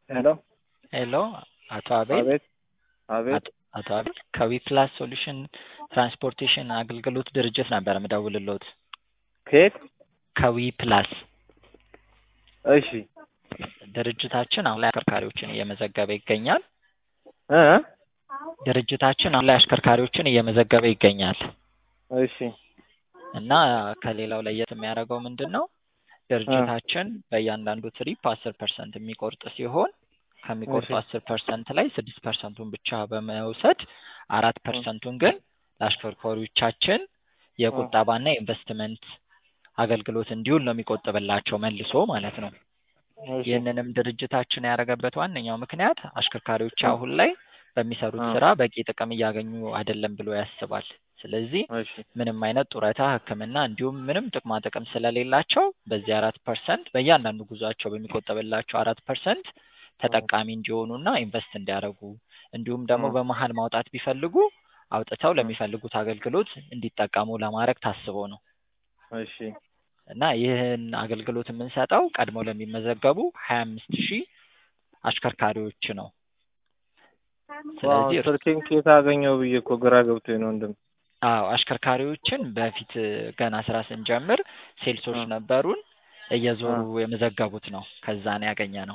ሄሎ ሄሎ አቶ አቤል አቤት አቤት አቶ- አቶ አቤል ከዊፕላስ ሶሉሽን ትራንስፖርቴሽን አገልግሎት ድርጅት ነበር የምደውልልዎት። ከየት? ከዊፕላስ እሺ ድርጅታችን አሁን ላይ አሽከርካሪዎችን እየመዘገበ ይገኛል። እ ድርጅታችን አሁን ላይ አሽከርካሪዎችን እየመዘገበ ይገኛል እሺ እና ከሌላው ለየት የሚያደርገው ምንድን ነው? ድርጅታችን በእያንዳንዱ ትሪፕ አስር ፐርሰንት የሚቆርጥ ሲሆን ከሚቆርጡ እሺ። አስር ፐርሰንት ላይ ስድስት ፐርሰንቱን ብቻ በመውሰድ አራት ፐርሰንቱን ግን ለአሽከርካሪዎቻችን የቁጠባና የኢንቨስትመንት አገልግሎት እንዲውል ነው የሚቆጥብላቸው መልሶ ማለት ነው። እሺ ይህንንም ድርጅታችን ያደረገበት ዋነኛው ምክንያት አሽከርካሪዎች አሁን ላይ በሚሰሩት አ- ስራ በቂ ጥቅም እያገኙ አይደለም ብሎ ያስባል። ስለዚህ እሺ ምንም አይነት ጡረታ፣ ሕክምና እንዲሁም ምንም ጥቅማ ጥቅም ስለሌላቸው በዚህ አራት ፐርሰንት በእያንዳንዱ ጉዟቸው በሚቆጠብላቸው አራት ፐርሰንት ተጠቃሚ እንዲሆኑና ኢንቨስት እንዲያደርጉ እንዲሁም ደግሞ አ- በመሀል ማውጣት ቢፈልጉ አውጥተው ለሚፈልጉት አገልግሎት እንዲጠቀሙ ለማድረግ ታስቦ ነው እሺ እና ይህን አገልግሎት የምንሰጠው ቀድሞ ለሚመዘገቡ ሀያ አምስት ሺህ አሽከርካሪዎች ነው። ስለዚህ እርስ- ስልኬን ከየት አገኘው ብዬ እኮ ግራ ገብቶኝ ነው ወንድም። አዎ አሽከርካሪዎችን በፊት ገና ስራ ስንጀምር ሴልሶች አ- ነበሩን እየዞሩ የመዘገቡት ነው። ከዛ ነው ያገኘ ነው።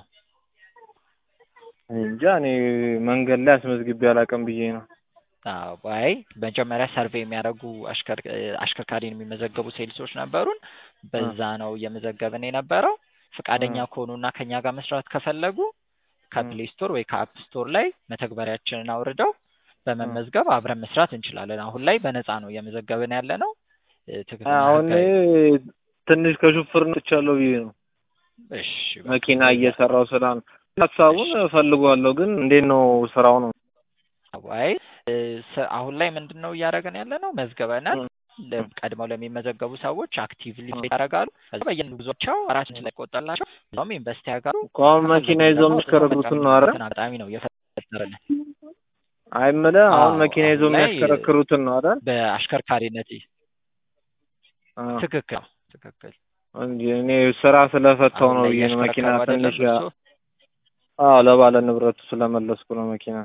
እንጃ እኔ መንገድ ላይ አስመዝግቤ አላውቅም ብዬ ነው። አዎ አይ መጀመሪያ ሰርቬይ የሚያደርጉ አሽከር- አሽከርካሪን የሚመዘገቡ ሴልሶች ነበሩን። በዛ ነው እየመዘገብን የነበረው። ፈቃደኛ አ- ከሆኑና ከኛ ጋር መስራት ከፈለጉ ከፕሌይ ስቶር ወይ ከአፕ ስቶር ላይ መተግበሪያችንን አውርደው በመመዝገብ አብረን መስራት እንችላለን። አሁን ላይ በነፃ ነው እየመዘገብን ያለ ነው። እ፣ ትክክለኛ አሁን ህጋዊ ትንሽ ከሹፍርነት ትቻለሁ ብዬ ነው። እሺ በቃ መኪና እንደዛ እየሰራው ስራ ነው። ሀሳቡን እሺ እፈልገዋለሁ ግን እንዴት ነው ስራው ነው? አይ እ፣ ስ- አሁን ላይ ምንድን ነው እያደረገን ያለ ነው መዝገበናል። እ- ለ- ቀድመው ለሚመዘገቡ ሰዎች አክቲቭሊ ያደርጋሉ። ከዛ በየጉዟቸው ራሳችን ላይ ቆጠላቸው እዛውም ኢንቨስት ያደርጋሉ። እኮ አሁን መኪና ከፈለጉ ይዘው ደግሞ የሚሽከረክሩትን ነው አይደል? ተጠቃሚ አጋጣሚ ነው የፈጠረልን። አይምልህ አሁን አዎ መኪና ይዘው አሁን ላይ የሚያሽከረክሩትን ነው አይደል? በአሽከርካሪነት አዎ ትክክል ነው፣ ትክክል እንጂ እኔ ስራ ስለፈታው አሁን ነው ላይ ብዬ ነው። መኪና እያሽከረከሩ አይደለም ትንሽ ያ- እርሶ? አዎ ለባለ ንብረቱ ስለመለስኩ ነው መኪና።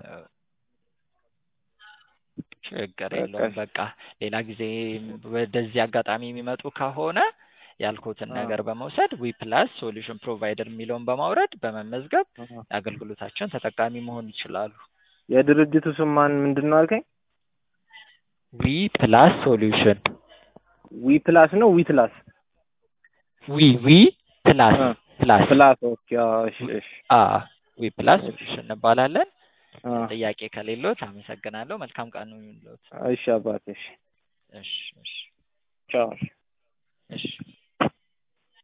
ችግር በቃ የለውም። በቃ ሌላ ጊዜ ወደዚህ አጋጣሚ የሚመጡ ከሆነ ያልኩትን አዎ ነገር በመውሰድ ዊ ፕላስ ሶሉሽን ፕሮቫይደር የሚለውን በማውረድ በመመዝገብ አዎ። የአገልግሎታችን ተጠቃሚ መሆን ይችላሉ። የድርጅቱ ስም ማን ምንድን ነው አልከኝ? ዊ ፕላስ ሶሉሽን ዊ ፕላስ ነው ዊ ፕላስ ዊ ዊ ፕላስ አ ፕላስ ፕላስ ኦኬ። አዎ እሺ እሺ አ ዊ ፕላስ እሺ ሶሉሽን እንባላለን። አዎ ጥያቄ ከሌሎት አመሰግናለሁ። መልካም ቀን ይሁንልዎት። እሺ አባቴ እሺ እሺ እሺ ቻው። እሺ